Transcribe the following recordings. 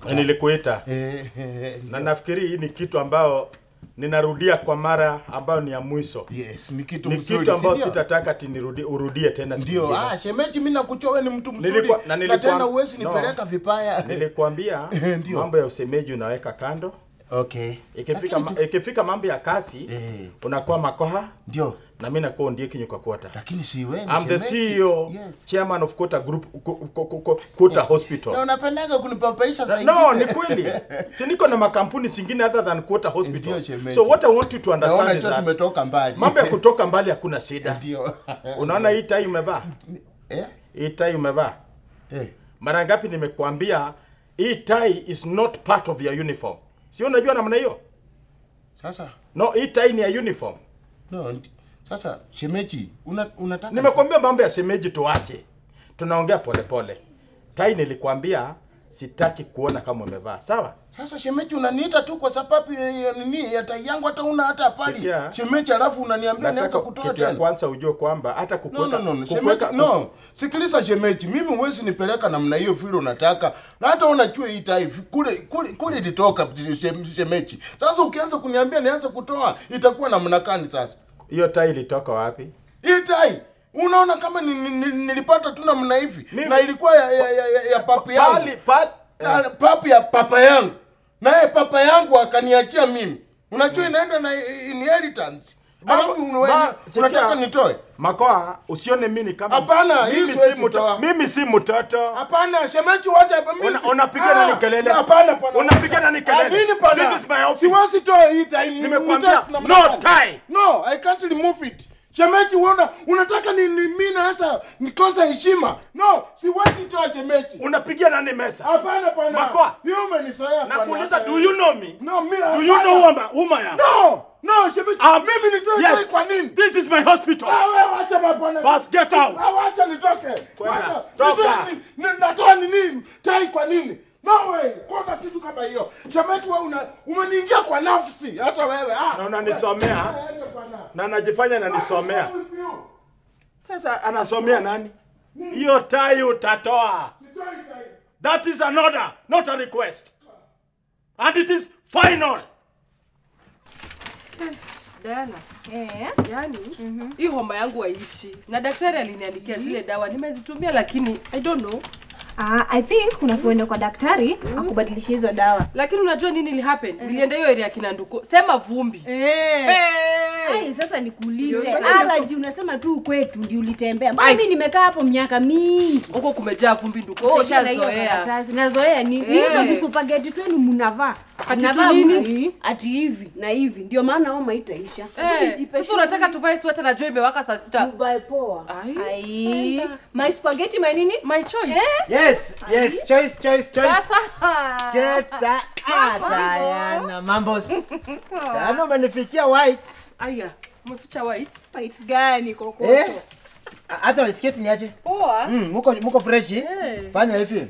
Na nilikuita Eh, eh, na nafikiri hii ni kitu ambayo ninarudia kwa mara ambayo ni ya mwisho. yes, ni kitu Ni mzuri. kitu ambayo si ndio? sitataka ati nirudi, urudie tena siku Ndio, nyingine. ah, shemeji mimi nakuchua wewe ni mtu mzuri. Nilikuwa- na na nilikuwa- tena uwezi no. nipeleka vibaya. Nilikwambia Ndio. mambo ya usemeji unaweka kando. Okay. Ikifika Lakini ma, ikifika mambo ya kazi Eh. unakuwa makoha Ndio. na mimi nakuwa ndiye kinyuka kwota. Lakini si wewe. I'm the shemeji. CEO, Yes. chairman of Kota Group Ko- Ko- Ko- Ko- Kota Na Hospital. unapendaga kunipapaisha saa No, ingine. ni kweli. Si niko na makampuni zingine other than Kota Hospital. Ndio, shemeji. So what I want you to Naona understand is cho that tumetoka mbali. mambo ya kutoka mbali hakuna shida. Ndio. Unaona hii tai umevaa? Eh? Hii tai umevaa? Eh. Mara ngapi nimekuambia hii tai is not part of your uniform. Si unajua namna hiyo? Sasa No, hii tai ni ya uniform. no, ndi- sasa shemeji una, unataka Nimekwambia mambo ya shemeji tuache. Tunaongea polepole. Tai nilikwambia sitaki kuona kama umevaa. Sawa? Sasa shemeji unaniita tu kwa sababu ya, ya nini ya tai yangu hata una hata pali. Sikia. Shemeji alafu unaniambia nianze Nataka kutoa kitu ya tena. kwanza ujue kwamba hata No, kukuweka no, no, no. kukuweka- Shemeji, no. Sikiliza shemeji, mimi huwezi nipeleka namna hiyo vile unataka. Na hata unajua hii tai kule kule kule ilitoka shem- shemeji. Sasa ukianza kuniambia nianze kutoa itakuwa namna gani sasa? hiyo tai ilitoka wapi? Hii tai unaona kama ni, ni, ni, nilipata tu namna hivi Mimi- na ilikuwa ya ya, ya, ya, ya papi yangu. Pali pali Na papi ya papa yangu. Naye papa yangu akaniachia mimi. Unajua inaenda na inheritance. Alafu Ma- unwe- ma- unataka sikia. nitoe? Makoa, usione mimi kama Hapana, hii mimi siwezi si mtoto. toa. Mimi si mtoto. Hapana, shemeji wacha hapa mimi. Una- si- unapiga Ah, nani kelele? Hapana pana. Unapiga nani kelele? Ah, nini pana? This is my office. Siwezi toa hii time. Nimekuambia, Unataka na no mnafanya. tie. No, I can't remove it. Shemeji uona unataka ni, ni mimi na sasa nikose heshima. No, siwezi toa shemeji. Unapigia nani mesa? Hapana pana. Makoa. Hiyo umenisoea pana. Nakuuliza, do you know me? No, mimi. Do you know who am I- whom I am? No, no, shemeji. Ah, mimi nitoe tai Yes. kwa nini? This is my hospital. Ah, wewe wacha mapana. Bas, get out. Ah, wacha nitoke. Kwenda. Wacha. Toka. Nitoe ni- ni- Natoa nini? Tai kwa nini? No way. Kuna kitu kama hiyo. Shemeji wewe una umeniingia kwa nafsi hata wewe. Ah. Na unanisomea Wewe, bwana. na anajifanya ananisomea. What's wrong with you? Sasa anasomea nani? Hiyo tai utatoa. Sitoi tai. That is an order, not a request. And it is final. Diana, Eh. yani hii homa yangu haishi na daktari aliniandikia zile dawa nimezitumia, lakini I don't know. Ah, I think unapoenda kwa daktari akubadilisha hizo dawa. Lakini unajua nini ili happen? Nilienda hiyo area ya Kinanduko, sema vumbi. Eh. Hey! Ai, sasa nikuulize, Ndio, ndio. allergy unasema tu kwetu ndio ulitembea. Mbona Ai. mimi nimekaa hapo miaka mingi? Huko kumejaa vumbi nduko. Oh, Sasa na hiyo ushazoea. karatasi. Nazoea ni ni Eh. hizo visupageti twenu mnavaa. Ati tu Mnavaa nini? mtu, Ati hivi na hivi. Ndio maana homa itaisha. Eh, sasa unataka tuvae sweta na jua imewaka saa sita. Dubai poa. Ai. Ai. My spaghetti my nini? My choice. Yes, yes, choice, choice, choice. Sasa Get that. Ah, Diana, mambos. Diana umenifichia white. aya, umeficha white. Fight gani kokoto? Eh? Hata sketi niache. Poa. Mm, muko muko fresh. Eh. Fanya hivi.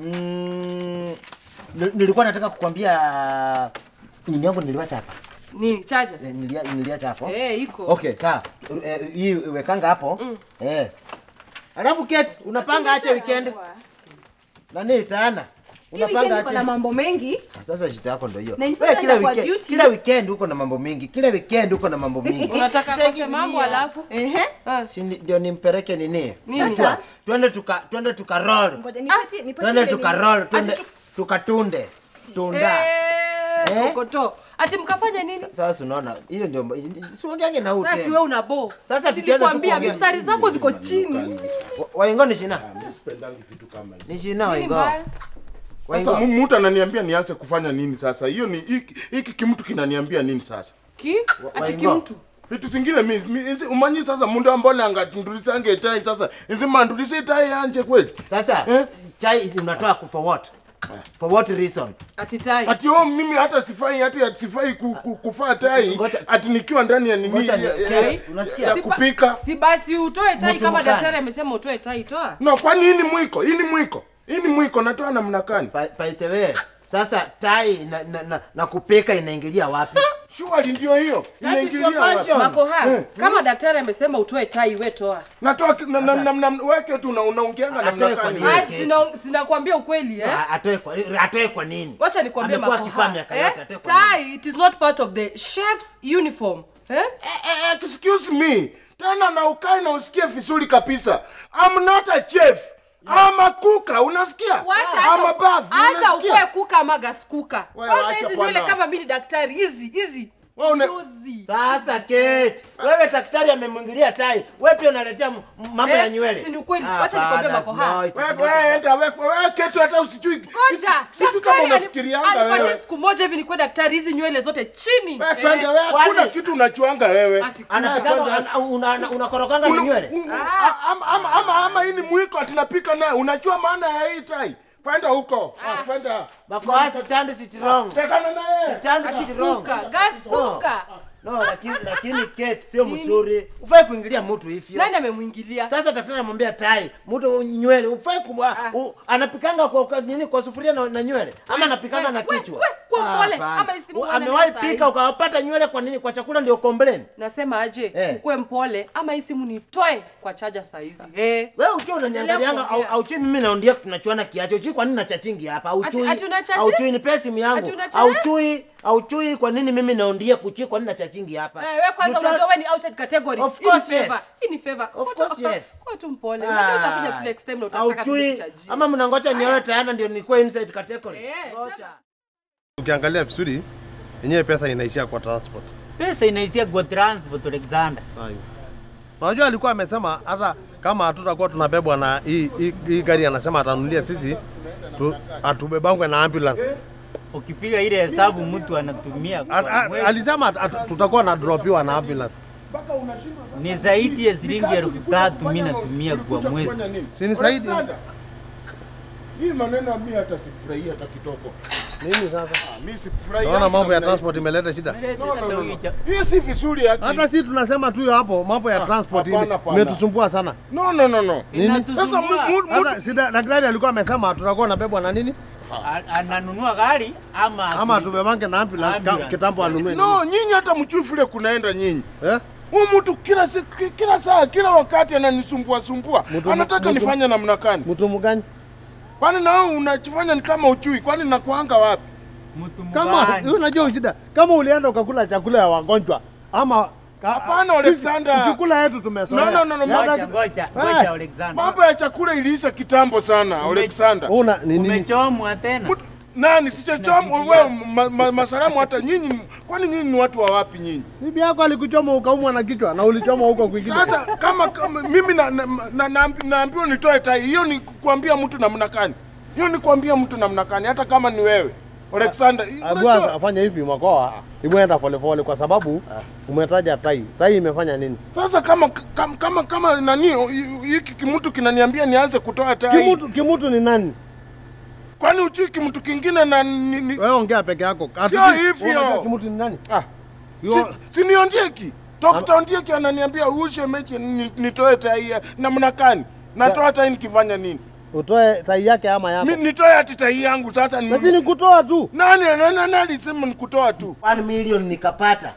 Mm, ni- nilikuwa nataka kukwambia nini yangu niliwacha hapa. Ni charger. Eh, Nilia, niliacha hapo. Eh, iko. Okay, sawa. Eh, Hii wekanga hapo. Eh. Alafu Kate, unapanga ache weekend. Nani tana? Unapanga Weekend na ache. mambo mengi. Ah, Sasa shida yako ndio hiyo. Na Wewe nifanya kila kwa weekend, duty. kila weekend uko na mambo mingi. Kila weekend uko na mambo mingi. Unataka Sasa kose mambo alafu? Ehe. Ah. Si ni- ndio nimpeleke nini? Nini? Unajua, Twende tuka twende tuka roll. Ngoja nipati nipati. Twende ile tuka nini. roll, twende tukatunde. Tunda. Eh, Eh? kokoto. Ati mkafanya nini? Sasa unaona, hiyo ndio siongenge na Sasa ute. si wewe una bo. Sasa tukianza tu Nilikwambia kuongea. mistari zako ziko chini. Waingo ni shina. Mimi sipendangi vitu kama hivi. Ni shina Nini waingo. mbaya? Sasa Waingo. mu- mtu ananiambia nianze kufanya nini sasa? Hiyo ni hiki hiki kimtu kinaniambia nini sasa? Ki? Ati Waingo. kimtu. vitu zingine mi, mi, inzi- umanyi sasa mundu ambole angatundulisange tai sasa inzi mandulise tai yanje kweli Sasa Eh? chai unatoa ku- for what? For what reason? Ati tai. ati oh, mimi hata sifai hata sifai ku, ku, kufaa tai Ngoja- ati nikiwa ndani ya nini Ngoja ni- ya, ya, Kai, unasikia? ya Si ba- kupika Si basi utoe tai Mtu kama mkana. daktari amesema utoe tai, toa. no kwani hii ni mwiko hii ni mwiko hii ni mwiko natoa namna gani By, by the way, sasa tai na, na, na, na kupika inaingilia wapi? Surely ndio hiyo. That is your Inaingilia wapi? fashion. Makoha, kama daktari amesema utoe tai, we toa. Natoa ki- na, na, na, na, weke tu na unaongeanga namna Atoe kwa gani? nini? wewe? Ah, sina- Sinakwambia ukweli eh? Ah, atoe kwa atoe kwa nini? Wacha nikwambie Amekuwa Makoha, akifanya miaka eh? yote, atoe kwa nini? Tai, it is not part of the chef's uniform. Eh? Eh, eh, excuse me. Tena na ukae na usikie vizuri kabisa. I'm not a chef. I'm a kuka, unasikia? Wacha I'm a hata bath, hata unasikia? ukue kuka ama gas kuka. Wewe Kwanza wacha hizi nywele bwana. kama mimi ni daktari, hizi hizi. Wewe una- Juzi. Sasa Kate, wewe daktari amemwingilia tai, wewe pia unaletea m- mambo Eh, ya nywele. si ni ukweli. Ah, Wacha nikwambie bana, Makoha. no, it is Wewe not- wewe enda wewe wewe ketu hata usijui. Ngoja, Sijui kama daktari ani- unafikirianga anipatie wewe. siku moja hivi nikuwe daktari, hizi nywele zote chini. Wewe Eh, twende wewe kwani- hakuna kitu unachuanga wewe. ati Anapigana Kwanza- ana- una- una- unakoroganga na Una- nywele. u- u- a- ama- ama ama ama hii ni mwiko tunapika naye. Unajua maana ya hii tai? Kwenda huko. Ah, Kwenda. Makoha stand sit wrong. Tekana naye. Stand ati sit wrong. kuka, gas kuka. No, lakini lakini Kate sio mzuri. Ufai kuingilia mtu hivyo. Nani amemwingilia? Sasa daktari anamwambia tai, mtu nywele, ufai kumwa, u, anapikanga kwa, kwa nini kwa sufuria na, na nywele ama anapikanga na we, kichwa. we, kwa pole, hapana. ama isimu U- wana Amewahi nasa hii. pika ukawapata nywele kwa nini? Kwa chakula ndio complain. Nasema aje, Eh. ukuwe mpole ama hii simu nitoe kwa chaja saa hizi. Eh. Wewe ukiwa unaniangalianga au, kuongea. au chui mimi naondia tunachuana kiacho. Uchui kwa nini nachachingi hapa? Au Ati- chui. ati unachachi? Au chui nipe simu yangu. Ati unachachi? Au chui, au chui kwa nini mimi naondia kuchui kwa nini nachachingi hapa? Eh, we kwanza You try- unajua wewe ni outside category. Of Hii ni course, favor. yes. Hii ni favor. Of Kwa course, tu- yes. Kwa tu mpole. Unajua utakuja tu next time na utataka tu Haujui kukuchajia. ama mnangoja nioe tayari ndio nikuwe inside category. Eh, Ngoja. Ukiangalia vizuri yenyewe pesa inaishia kwa transport. pesa inaishia kwa transport Alexander. Hayo. Unajua alikuwa amesema hata kama hatutakuwa tunabebwa na hii hii- hii gari anasema atanunulia sisi tu, atubebangwe na ambulance. Ukipiga ile hesabu mtu anatumia A- kwa a- mwezi Alisema at- at- tutakuwa na dropiwa na ambulance. ni zaidi ya shilingi elfu tatu mimi natumia kwa mwezi. Si ni zaidi? Alexander, Hii maneno mimi hata sifurahii hata kitoko. Nini sasa? Ah, Mimi sifurahii. Naona mambo ya namna transport imeleta shida. No, no, no, no. Hii si vizuri haki. Hata si tunasema tu hapo mambo ya transport hapana, ili- hapana. imetusumbua sana. No, no, no, no. Nini? Sasa mu- mu- mu- Hata si da- daktari alikuwa amesema tutakuwa nabebwa na nini? A- Ananunua gari ama Ama atubebange na ambulance ka- Ambulance. kitambo anunue. no, nyinyi hata mchui vile kunaenda nyinyi. Eh? Huyu mtu kila siku, kila saa, kila wakati ananisumbua sumbua. Mtu- Anataka mtu- nifanye namna gani? Mtu mgani? Kwani na wewe unajifanya ni kama uchui? Kwani nakuanga wapi? mtu Kama mgani? wewe unajua shida, kama ulienda ukakula chakula ya wagonjwa ama ka- Hapana, sisi- Alexander. Chakula yetu tumezoea. No, no, no, no, Hata- Ngoja ngoja Eh. ngoja Alexander. Mambo ya chakula iliisha kitambo sana, Alexander. Una ni nini? Umechomwa tena. Mtu- Nani sichochoma wewe ma, ma, masalamu hata nyinyi kwani nyinyi ni watu wa wapi nyinyi? Bibi yako alikuchoma ukaumwa na kichwa na ulichoma huko kwingine. Sasa kama, kama mimi na, na, na, na, naambiwa nitoe tai, hiyo ni kuambia mtu namna gani? Hiyo ni kuambia mtu namna gani hata kama ni wewe. Alexander, Agua unajua afanye hivi makoa. Imeenda polepole kwa sababu umetaja tai. Tai imefanya nini? sasa kama kama kama, kama nani hiki kimtu kinaniambia nianze kutoa tai. Kimutu kimutu ni nani? Kwani uchui kimtu kingine na ni, ni, Wewe ongea peke yako. Sio Hatujui- hivyo. unajua Kimutu ni nani? ah, Sio- si, si ni Ondieki. Dr. Ondieki ananiambia huyu shemeji ni- nitoe tai ya- namna gani? Natoa tai nikifanya nini? Utoe tai yake ama yako. Mi, nitoe ati tai yangu sasa ni, Basi ni kutoa tu. nani nani nani alisema nikutoa tu? 1 million nikapata.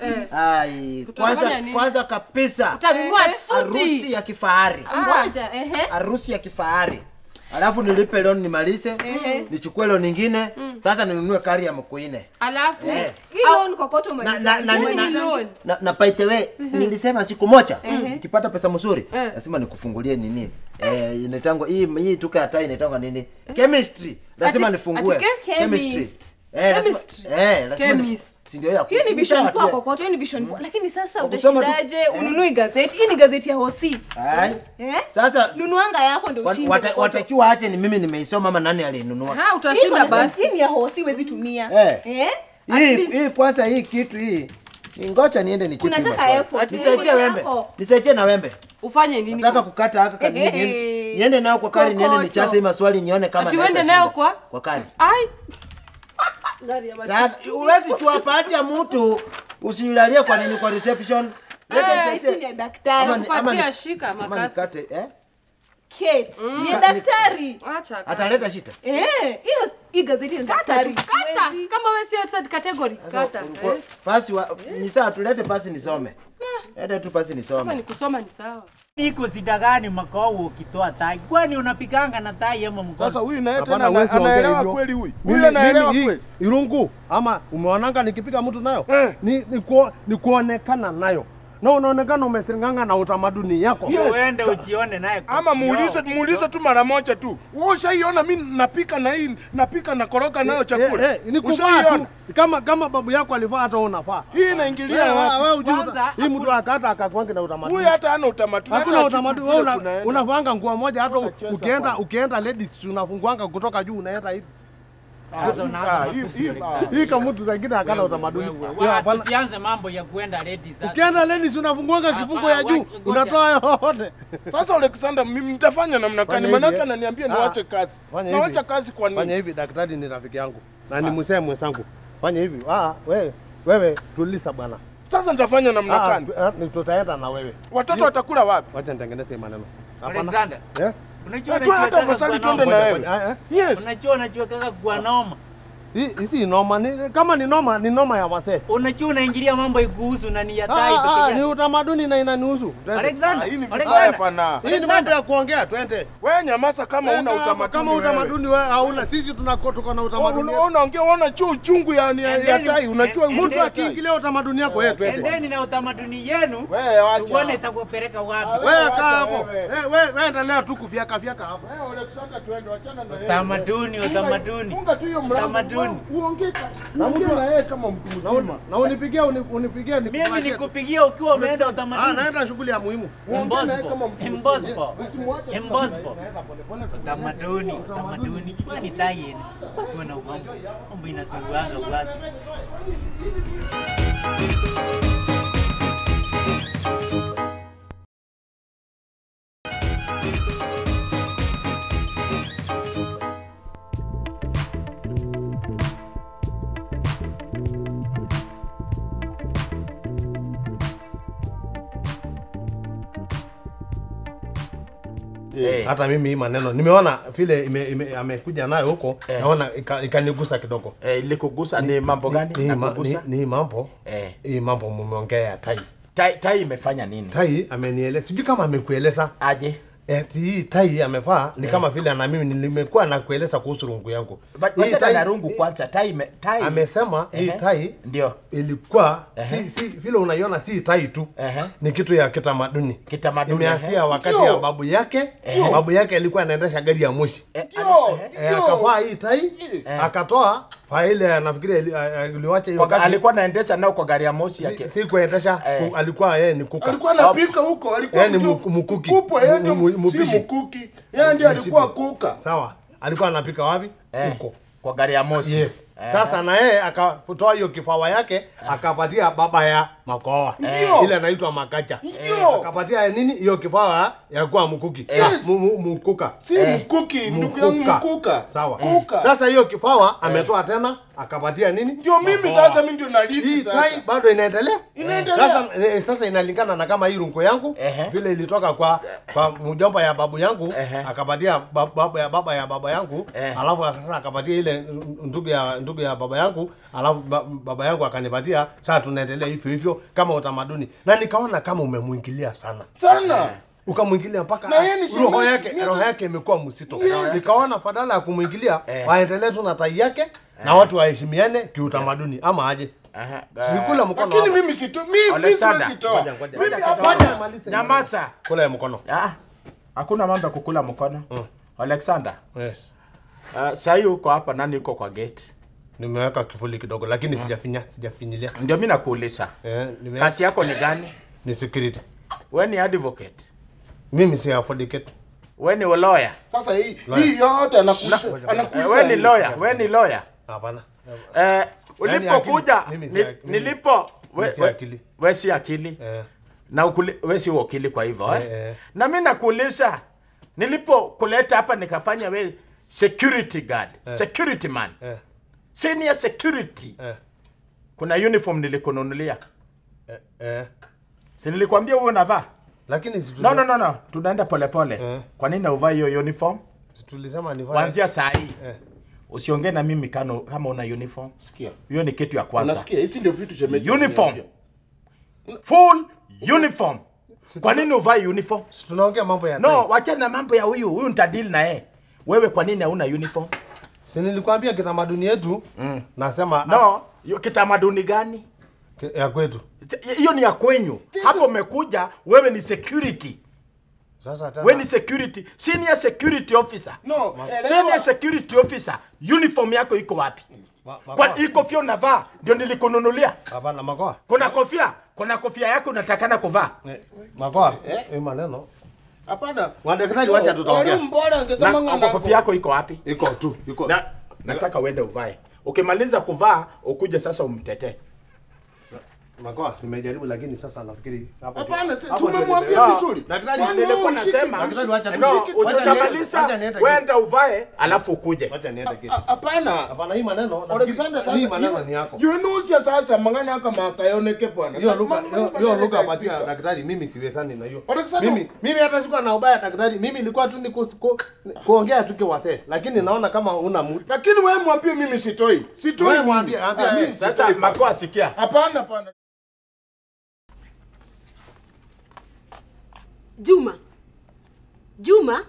Ai, Kutafanya kwanza nini? kwanza kabisa Utanunua harusi suti. ya kifahari. Ngoja, ehe. Harusi ya kifahari. Alafu nilipe loan nimalize, nichukue loan nyingine, sasa ninunue kari ya mkuine. Alafu Eh. Hii loan kokoto Na, na, na, Hiyo na, ni loan. na, na by the way nilisema siku moja nikipata pesa mzuri lazima nikufungulie nini eh, inaitangwa hii hii tuka ya tai inaitangwa nini chemistry lazima Ati- nifungue ati ke- chemistry chemist. eh lazima Chemistry. eh lazima ni- Chemist. si ndio ya hii ni si vision sawa poa tu. kokoto hii ni vision poa lakini sasa Kwa kusoma tu- utashindaje eh. ununui gazeti hii ni gazeti ya hosi Ai. eh Sasa nunuanga yako ndio wat- ushinde wata- kokoto. watachua aje ni mimi nimeisoma ama nani alinunua Ha, Hii utashinda iko na- basi. hii ni ya hosi huwezi tumia Eh. eh hii least. hii kwanza hii kitu hii ni ngoja niende nicheki Unataka maswali. effort. nisaidie Eh, wembe yako. nisaidie na wembe Ufanye nini? nataka kukata haka kanini Ehe. niende- niende nayo kwa kari niende Kokoto. nichase hii maswali nione kama Ati naweza uende nayo shinda. kwa? kwa kari Ai. Gari ya machi- Tayari, huwezi chua pati ya mtu usilalie kwa nini kwa reception Leta Eh, nisaidie. hii ni ya daktari Ama ni- ama Kupatia ni- shika ama makasi. nikate eh Kate, ni ya daktari Acha. ataleta shita eh hiyo hii gazeti ni daktari tu, kata huwezi. kama wewe sio third category kata Ulikuwa- eh. Pasi wa ni sawa tulete pasi nisome. Lete tu pasi kama nisome. ni kusoma ni sawa Niko shida gani makao ukitoa tai? Kwani unapiganga na tai ama mkono? Sasa huyu naye Hapana, tena ana- wewe siongee anaelewa hivyo. kweli huyu. Mimi- Huyu anaelewa mimi hii kweli. Irungu ama umeonanga nikipiga mtu nayo Eh. ni, ni, kuo, ni kuonekana nayo na unaonekana umesinganga na utamaduni yako. Sio uende ujione naye. kwa Ama kioo. muulize muulize tu mara moja tu. Wewe ushaiona mimi napika na hii napika na koroga nayo chakula. Eh, eh, ni kuvaa Ushaiona? tu kama kama babu yako alivaa hata wewe unafaa. Hii inaingilia Wewe wapi? wewe hujui Kwanza, uta- hii mtu akata akakwangi na utamaduni. Huyu hata hana utamaduni. Hakuna hata utamaduni. hajui Wewe vile una, kunaenda. unavanga nguo moja hata Unacheza ukienda bwana. ukienda ladies unafunguanga kutoka juu unaenda hivi. Sasa unaanza Ah, hii- matusi hii- serikali. Hii kama mtu zingine akana utamaduni. Wewe, Ya, hapana. Tusianze mambo ya kuenda ladies sasa. Ukienda ladies unafunguanga kifungo ya juu, Ngoja. unatoa yote. Sasa Alexander, mimi nitafanya namna Fanya gani? hivi, Manake eh. ananiambia Ah, niwache kazi. fanya Nawacha hivi. kazi kwa Fanya nini? hivi, daktari ni rafiki yangu na ni msee mwenzangu. Fanya hivi. Ah, wewe wewe tulisa bwana. Sasa nitafanya namna Ah, gani? ah, ni tutaenda na wewe. Watoto watakula wapi? Wacha nitengeneze hii maneno. Alexander, Eh? unajua Eh, tu hata unajua afadhali kaka tuende kwa na noma. wewe. Ah, eh? Yes. Unajua unajua kaka kwa noma. Hii hii si noma, ni kama ni noma ni noma ya wasee. Unajua unaingilia mambo ikuhusu na ni ya Ah, tai ah, peke ni yake. utamaduni na inanihusu. Twende. Ah, Alexander, hii ni vibaya Alexander. pana. Hii ni mambo ya kuongea, twende. Wewe nyamaza kama una Kama- utamaduni. Kama wewe. utamaduni wewe hauna, sisi tunako tuko na utamaduni. Una- wetu. Unaongea unaona juu uchungu ya ya, ya Endeni- tai, unajua en- mtu Mtu endeni- akiingilia utamaduni yako wewe twende. Endeni na utamaduni yenu. Wewe wacha. Tuone itakupeleka wapi. Wewe wacha kaa hapo. wewe. Eh, wewe wewe endelea tu kufyaka fyaka hapo. Wewe Alexander tuende wachana na yeye. Utamaduni, Funga- utamaduni. Funga tu hiyo mlango. Utamaduni. Uongee uongee na yeye kama mtu Na mzima. uni- Na unipigie uni- unipigie Mimi nikufurahie tu. nikupigia ukiwa umeenda Ah, utamaduni. naenda shughuli ya muhimu. Uongee na yeye kama mtu mzima. Impossible. Usimwache tu Impossible. Utamaduni, utamaduni. Kwani tai yenu? Tuwe na mambo. Mambo inasuguanga watu. Eh. Hata mimi hii maneno nimeona vile ime- ime- amekuja nayo huko, Eh. naona ika- ikanigusa kidogo. Eh, ilikugusa ni mambo gani? Ni- ni ma- Nakugusa? ni- Ni mambo Eh. hii mambo mumeongea ya tai. Tai, tai imefanya nini? Tai amenieleza, sijui kama amekueleza Aje? eti hii tai amevaa ni kama vile na mimi nimekuwa na kueleza kuhusu rungu yangu. Ba- Hii Wacha tai- na rungu kwanza. Tai ime, tai. amesema hii Ehe. tai Ndio. ilikuwa Ehe. si, si vile unaiona si tai tu Ehe. ni kitu ya kitamaduni Kitamaduni, imeanzia ehe. wakati Ndio. ya babu yake babu yake alikuwa anaendesha gari ya moshi Eh, Ndio. eh, Eh, akavaa hii tai Eh. akatoa faile nafikiri ili- a- a- iliwacha hiyo kwa- gari alikuwa anaendesha nao kwa gari ya moshi yake. si, si kuendesha Eh. ku- alikuwa yeye ni kuka Alikuwa anapika huko, alikuwa Yeye ni ndio mku- mkuki. mkubwa, yeye ndio Mu- mu- si mpishi. mkuki. Yeye ndiye alikuwa kuka. sawa alikuwa anapika wapi Eh, huko kwa gari ya moshi. yes Eh. sasa na yeye akatoa hiyo kifawa yake akapatia baba ya makoa Ndio. ile anaitwa makacha Ndio. akapatia nini hiyo kifawa ya kuwa mkuki Yes. Mu- mu- mkuka Si mkuki, ndugu yangu mkuka. sawa Kuka. sasa hiyo kifawa ametoa tena akapatia nini Ndio mimi sasa mimi ndio hii narithi tai sasa. bado inaendelea Inaendelea. sasa, eh, sasa inalingana na kama hii rungu yangu Ehe. vile ilitoka kwa kwa mjomba ya babu yangu Ehe. akapatia ba- baba ya baba ya baba yangu Eh. alafu sasa akapatia ile ndugu ya ndugu ya baba yangu alafu ba, baba yangu akanipatia sasa tunaendelea hivyo hivyo kama utamaduni na nikaona kama umemwingilia sana Sana. ukamwingilia mpaka Na yeye ni roho shemeji, yake mimi roho hata- yake imekuwa msito Yes. nikaona fadala ya kumwingilia Eh. waendelee tu na tai yake na watu waheshimiane kiutamaduni ama aje Aha, sikula mkono Lakini hapa. mimi sito mimi mimi Alexander, siwezi toa. ngoja, ngoja. Mimi Ngoja hapa kidogo. Maliza. Nyamaza. kula ya mkono Ah, hakuna mambo ya kukula mkono. Mm. Alexander, yes uh, sasa uko hapa nani uko kwa gate? nimeweka kifuli kidogo lakini sijafinya sijafinyilia Ndio mimi nakuuliza. eh, nime Kazi yako ni gani? ni security Wewe ni advocate. mimi si affordicate Wewe ni lawyer. sasa hii Lawyer. hii yote anakuza Eh, anakuza. Wewe ni lawyer, wewe ni lawyer. hapana Eh, ulipokuja akili. Mimi si ni- akili. Mimi- nilipo mimi we- si we- akili. wewe si akili eh, na ukuli, wewe si wakili kwa hivyo eh, Eh, eh. na mimi nakuuliza nilipokuleta hapa nikafanya we security guard security man eh, senior security eh, kuna uniform nilikununulia eh, eh. si nilikwambia huo unavaa lakini si no no no no tunaenda polepole Eh. kwa nini uvaa hiyo uniform si tulisema ni kuanzia saa hii eh, usiongee na mimi kano, kama una uniform Sikia. hiyo ni kitu ya kwanza Unasikia? Hizi ndio vitu shemeji. uniform ananiambia. full uniform kwa nini uvae uniform Si tunaongea mambo ya no tai. wachana na mambo ya huyu huyu nitadili na yeye wewe kwa nini hauna uniform Si nilikwambia kitamaduni yetu nasema no hiyo kitamaduni gani Ki- ya kwetu. hiyo ni ya kwenyu hapo umekuja wewe ni security Sasa tena wewe ni security senior security officer No, senior elewa. security officer uniform yako iko wapi Ma- kwa makoa. hii kofia unavaa ndio nilikununulia Hapana makoa. kuna kofia kuna kofia yako unatakana kuvaa Eh, Makoa. Hii maneno. Hapana. Madaktari wacha tutaongea. Walimu bora angesema na ng'ana kofia yako iko wapi Iko tu, iko. na nataka uende uvae ukimaliza kuvaa ukuje sasa umtetee Makoa, nimejaribu lakini sasa nafikiri hapo. Hapana, si- hapo tumemwambia ndio nimeelewa. vizuri. Daktari, Kwani nilikuwa wewe ushike- nasema Daktari, wacha tu- no wacha niende- utamaliza wacha niende kitu. wenda uvae alafu ukuje Wacha niende kitu. Ah, Hapana. Hapana hii maneno. Alexander sasa hii maneno ni yako. Yunusia sasa mangana aka makayoneke bwana. Hiyo lugha Mambo- hiyo- mambo hiyo lugha yanaenda patia katika. daktari mimi siwezani na hiyo. Alexander. Mimi mimi hata sikuwa na ubaya daktari. Mimi ilikuwa tu ni ku, ku, kuongea tu kiwasee. Lakini naona kama una mu. Lakini wewe mwambie mimi sitoi. Sitoi. Wewe mimi. mwambie, ambia Ah, yeye. mimi sasa sitoi. makoa sikia Hapana, hapana. Juma. Juma.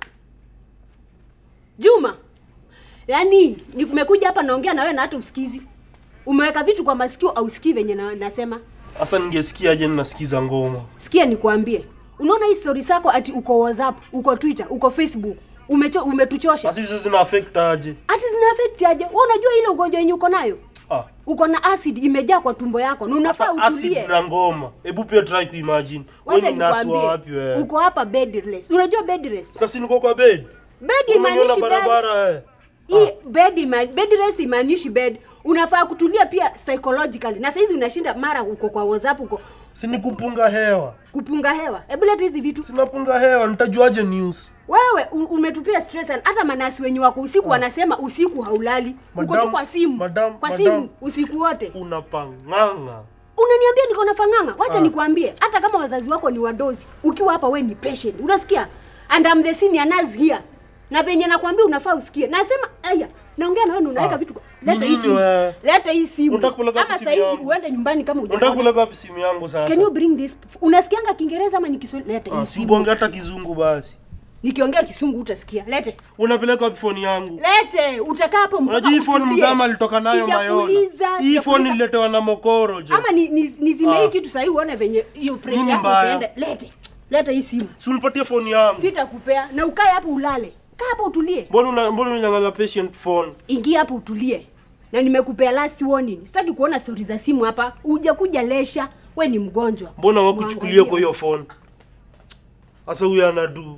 Juma. Yaani nimekuja hapa naongea na wewe na hata usikizi. Umeweka vitu kwa masikio au usikii venye na, nasema. Sasa ningesikiaje ninasikiza ngoma? Sikia nikwambie. Unaona hii story zako ati uko WhatsApp, uko Twitter, uko Facebook. Umecho, umetuchosha. Sasa hizo zina affect aje? Ati zina affect aje? Wewe unajua ile ugonjwa yenye uko nayo? Ah, Uko na acid imejaa kwa tumbo yako na unafaa sasa acid utulie. na ngoma. Hebu pia try kuimagine. Wewe Wacha ni nasi wa nikwambie. wapi wewe? Uko hapa bed rest. Unajua bed rest? Sasa niko kwa bed. Bed Umeniona imaanishi bed. barabara eh. Hii bed ima, bed rest imaanishi bed. Unafaa kutulia pia psychologically. Na saizi unashinda mara uko kwa WhatsApp uko Si ni kupunga hewa. kupunga hewa. Hebu leta hizi vitu. Sinapunga hewa, nitajuaje news? Wewe u- umetupia stress and hata manasi wenye wako usiku wanasema usiku haulali. Uko tu Madam, kwa simu. madam, kwa madam. simu usiku wote. Unapanganga. Unaniambia niko na fanganga. Wacha nikwambie, hata kama wazazi wako ni wadozi, ukiwa hapa we ni patient. Unasikia? And I'm the senior nurse here. Na venye nakwambia unafaa usikie. Nasema aya, naongea na wewe na unaweka Ah. vitu. kwa- Leta Ni hii nini simu. wewe? Leta hii simu. Unataka kupeleka Ama wapi simu saizi yangu? uende nyumbani kama Unataka hujaona. kuleka wapi simu yangu sasa? Can you bring this? Unasikianga Kiingereza ama ni Kiswahili? Leta hii Ah, simu. Sikuongea hata kizungu basi. Nikiongea Kisungu utasikia. Lete. Unapeleka wapi phone yangu? Lete, utakaa hapo mpaka Unajua hii phone utulie. mzama alitoka nayo Mayona. Sijakuuliza, Hii phone sijakuuliza. nililetewa na Mokoro je. Ama ni, ni, nizime hii Ah. kitu sahii uone venye hiyo pressure Nini yako mbaya? itaenda. Lete. Leta hii simu. Si unipatie phone yangu. Sitakupea na ukae hapo ulale. Kaa hapo utulie. Mbona una mbona unanyang'anya patient phone? Ingia hapo utulie. Na nimekupea last warning. Sitaki kuona stori za simu hapa. Uje kuja lesha. We ni mgonjwa. Mbona wakuchukulia Mwangalie. kwa hiyo phone? Sasa huyu anadu.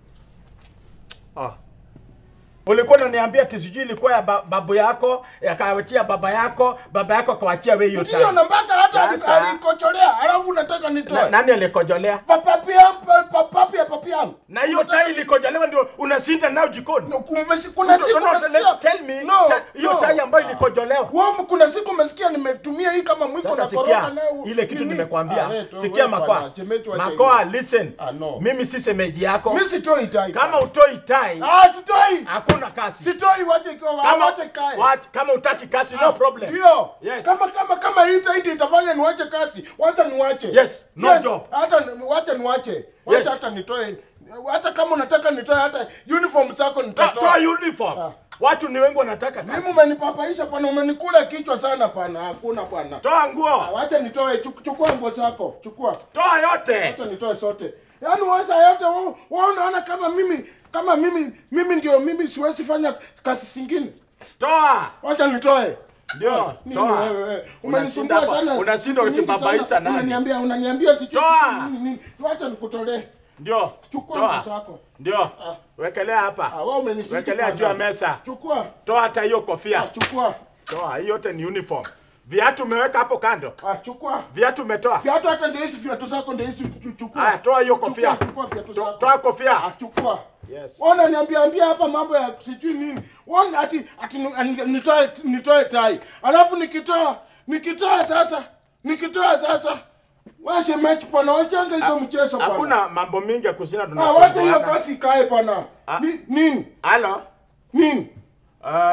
Ah, ulikuwa unaniambia ati sijui ilikuwa ya ba, babu yako yakawachia baba yako baba yako akawachia wewe hiyo Ndio time. na mpaka hata Sasa- alikocholea, alafu unataka Na, nitoe. nani alikojolea Papapi yangu, papapi ya papi yangu. na hiyo tai ilikojolewa ndio unashinda nao jikoni No, kumeshi- kuna siku No, no, nasikia- let- tell me, No, ta- hiyo no. tai ambayo ilikojolewa Wewe kuna siku umesikia nimetumia hii kama mwiko sasa na sikia koroga nayo. ile kitu nini? nimekwambia Ah, wewe tu, sikia wewe makoa bwana, chemetu wacha makoa hivyo. listen Ah, no. mimi si semeji yako Mimi sitoi tai. kama utoi tai Ah, sitoi. hakuna kasi Sitoi wache ikiwa kama wache kae. wat- kama utaki kasi no problem Ndio. Yes. Kama kama kama hii tai ndio itafanya niwache kazi, wacha niwache. Yes, no job. Hata ni- wacha niwache. Wacha Yes. hata nitoe. Hata kama unataka nitoe hata uniform zako Ta- nitatoa. toa uniform Ah. watu ni wengi wanataka Mimi kasi umenipapaisha pana, umenikula kichwa sana pana. Hakuna pana. toa Ah, nguo Wacha nitoe, chuk- chukua nguo zako. Chukua. toa yote Wacha nitoe sote. Yaani wewe saa yote wewe wewe unaona kama mimi kama mimi mimi ndio mimi siwezi fanya kazi zingine. toa Wacha nitoe. ndio Nini toa wewe wewe? Unashinda Umenisumbua hapa, sana. unashinda Nyingi ukibabaisha sana. nani? Unaniambia unaniambia sijui Toa. nini, nini. Wacha nikutolee. ndio Chukua toa nguo zako. ndio wekelea Ah, hapa wewe umenishika. wekelea juu ya mesa Chukua. toa hata hiyo Ah, kofia chukua. toa hii yote ni uniform viatu umeweka hapo kando Ah, chukua. viatu umetoa Viatu hata ndio hizi viatu zako ndio hizi chu- chukua. Haya, toa hiyo Chukua, kofia. Chukua viatu To- zako. toa kofia. Ah, chukua. Yes. Ona niambia ambia hapa mambo ya sijui nini. Ona ati ati ni- ani- nitoe nitoe tai. Alafu nikitoa nikitoa sasa nikitoa sasa washe mechi pana wachanga hizo mchezo pana. hakuna mambo mingi ya kusina Ah, wacha hiyo tunasumbuana kasi ikae pana. Ah. Ni, nini? halo Nini? uh,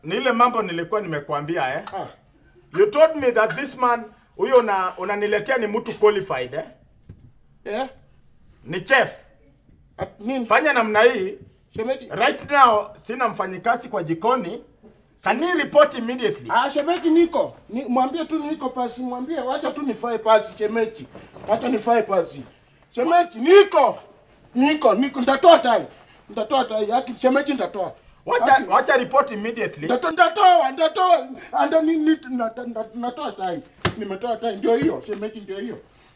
ni ile mambo nilikuwa nimekuambia eh. Ah. You told me that this man huyo una unaniletea ni mtu qualified eh. Eh? Ni chef. At, nini? Fanya namna hii. Shemeji. Right now sina mfanyikazi kwa jikoni. Can you report immediately? Ah, shemeji niko. Ni, mwambie tu niko pasi, mwambie wacha tu nifae pasi shemeji. Wacha nifae pasi. Shemeji niko. Niko, niko nitatoa tai. Nitatoa tai. Haki shemeji nitatoa. Wacha Haki- wacha report immediately. Nitatoa, nitatoa, nitatoa. Anda ni, ni nata- nata- natoa tai. Nimetoa tai ndio hiyo, shemeji ndio hiyo.